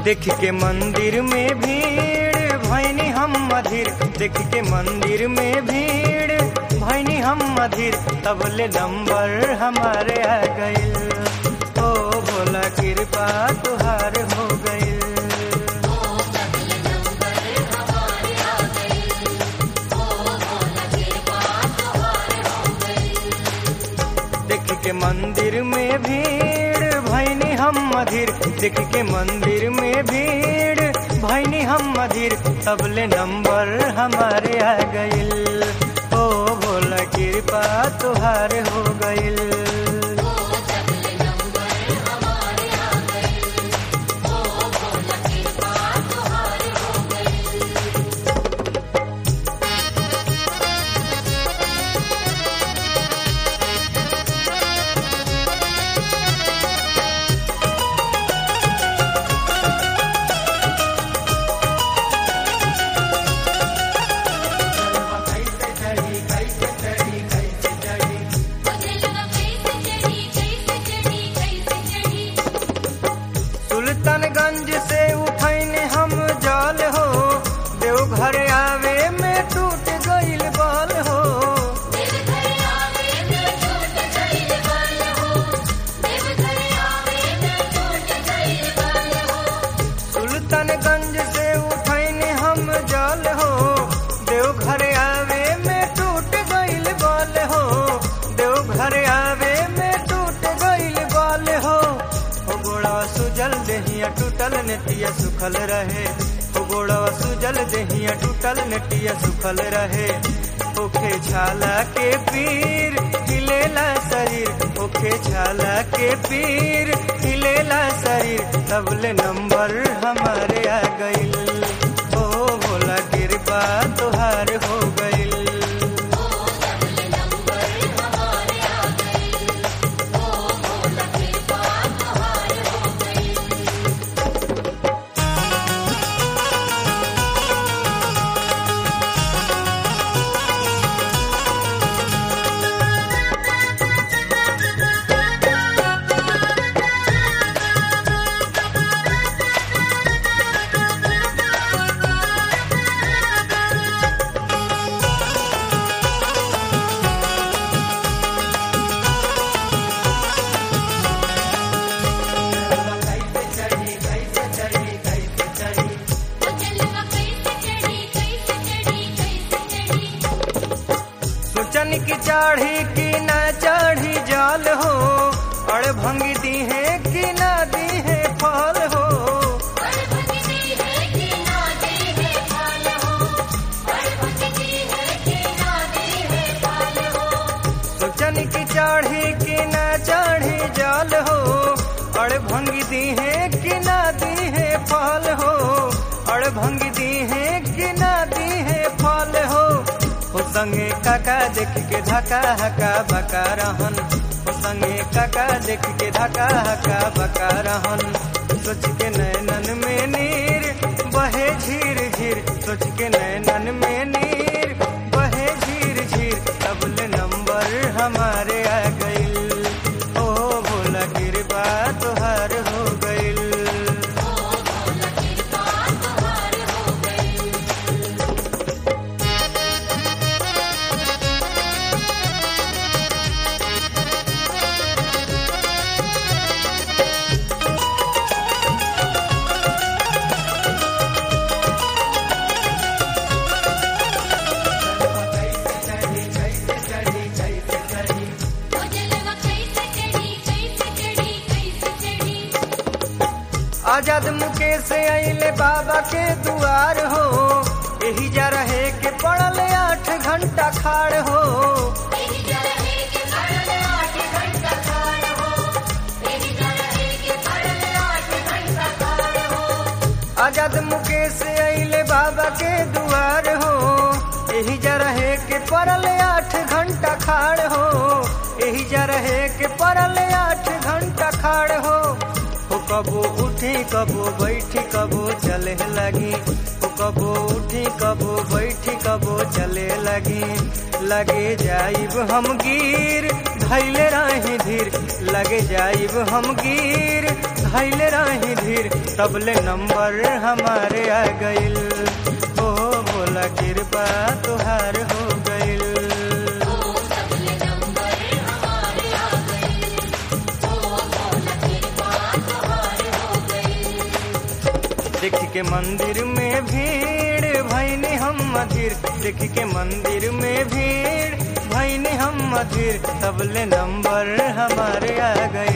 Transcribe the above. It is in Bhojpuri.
देख के मंदिर में भीड़ भैनी हम मधिर देख के मंदिर में भीड़ भैनी हम मधिर तबले नंबर हमारे आ गइल ओ भोला कृपा तुहार हो गइल देख के मंदिर में भीड़ भैनी हम मधिर देख के मंदिर में भीड़ भैनी हम मधिर तबले नंबर हमारे आ गइल ओ भोला कृपा तुहार हो गइल सुल्तानगंज से उठैने हम जल हो देवघर आवे में टूट गइल बल हो सुल्तानगंज से उठैने हम जल हो देवघर आवे में टूट गइल बल हो देवघर आवे में टूट गइल बल हो हो गोड़वा सुजल देहिया टूटल नेटिया सुखल रहे हो गोड़वा सुजल देहिया टूटल नेटिया सुखल रहे ओखे छाला के पीर हिलेला शरीर ओखे छाला के पीर हिलेला शरीर तबले नंबर हमारे आ गइल ओ भोला कृपा तुहार हो गइल सोचन की चाढ़ी की ना चाढ़ी जाल हो अड़ भंगी दी है कि ना दी है फल हो सोचन की चाढ़ी की ना चाढ़ी जाल हो अड़ भंगी दी है कि ना दी है फल हो अड़ भंगी दी है कि ना दी है फल हो हो संगे काका देख के धका हका बका रहन हो संगे काका देख के धका हका बका रहन सोच के नैनन में नीर बहे झीर झीर सोच के नैनन में नीर बहे झीर झीर तबले नंबर हमारे आ गइल ओ भोला कृपा तुहार हो गइल आजाद मुकेश अइले बाबा के दुआर हो यही जा रहे के पड़ल आठ घंटा खाड़ हो आजाद मुकेश अइले बाबा के दुआर हो यही जा रहे के पड़ल आठ घंटा खाड़ हो यही जा रहे के पड़ल आठ घंटा खाड़ हो हो कबो उठी कबो बैठी कबो चले लगी हो कबो उठी कबो बैठी कबो चले लगी लगे जाइब हम गिर धैले रही धीर लगे जाइब हम गिर धैले रही धीर तबले नंबर हमारे आ गइल ओ भोला कृपा तुहार हो गइल देख के मंदिर में भीड़ भैनी हम मधिर देख के मंदिर में भीड़ भैनी हम मधिर तबले नंबर हमारे आ गए